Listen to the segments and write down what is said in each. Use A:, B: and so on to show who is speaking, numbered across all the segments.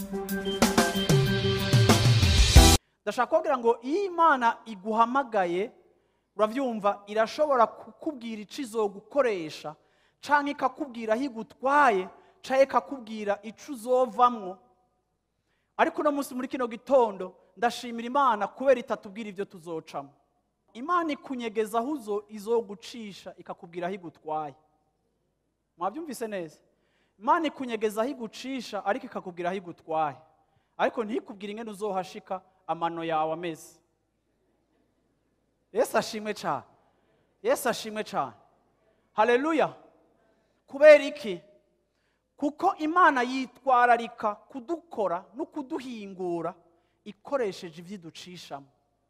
A: ndashaka kubabwira ngo iyo imana iguhamagaye urabyumva irashobora kukubwira icyo izogukoresha cyangwa ikakubwira aho igutwaye cyangwa ikakubwira icyo uzovamwo ariko uno munsi muri kino gitondo ndashimira imana kubera itatubwira ibyo tuzocamo imana ikunyegeza aho uzo izogucisha ikakubwira aho igutwaye mwabyumvise neza imana ikunyegeza aho igucisha ariko ikakubwira aho igutwaye ariko ntikubwire ingene uzohashika amano yawe ameze yesu ashimwe cyane yesu ashimwe cyane hareruya kubera iki kuko imana yitwararika kudukora no kuduhingura ikoresheje ibyo iducishamo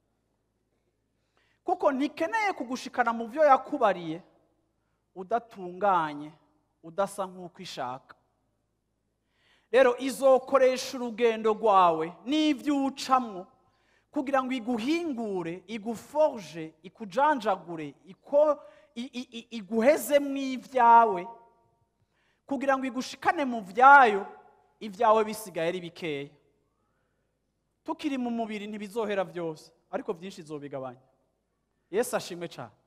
A: kuko ntikeneye kugushikana mu byo yakubariye udatunganye udasa nk'uko ishaka rero izokoresha urugendo rwawe n'ibyo ucamo kugira ngo iguhingure iguforje ikujanjagure iguhezemo ibyawe kugira ngo igushikane mu byayo ibyawe bisigaye ari bikeya tukiri mu mubiri ntibizohera byose ariko byinshi izobigabanya yesu ashimwe cyane